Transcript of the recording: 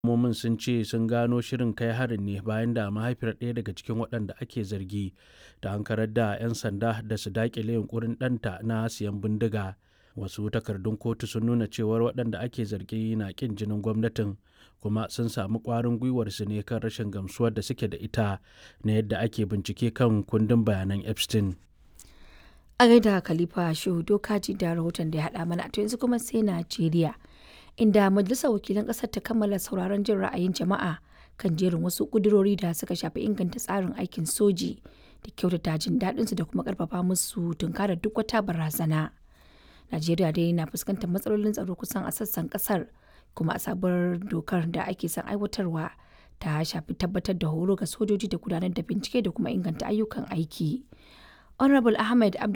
Hukumomin sun ce sun gano shirin kai harin ne bayan da mahaifiyar ɗaya daga cikin waɗanda ake zargi ta ankarar da 'yan sanda da su daƙile yunƙurin ɗanta na siyan bindiga. Wasu takardun kotu sun nuna cewar waɗanda ake zargi na ƙin jinin gwamnatin kuma sun samu ƙwarin gwiwar su ne kan rashin gamsuwar da suke da ita na yadda ake bincike kan kundin bayanan Epstein. A gaida Khalifa Shehu Dokaji da rahoton da ya haɗa mana to yanzu kuma sai Najeriya. Inda Majalisar Wakilan ƙasar ta kammala sauraron jin ra'ayin jama'a kan jerin wasu ƙudurori da suka shafi inganta tsarin aikin soji da kyautata jin daɗinsu da kuma ƙarfafa musu tunkarar duk wata barazana. Najeriya dai na fuskantar matsalolin tsaro kusan a sassan ƙasar kuma a sabuwar dokar da ake son aiwatarwa ta shafi tabbatar da horo ga sojoji da gudanar da bincike da kuma inganta ayyukan aiki. Honorable Ahmed Abdul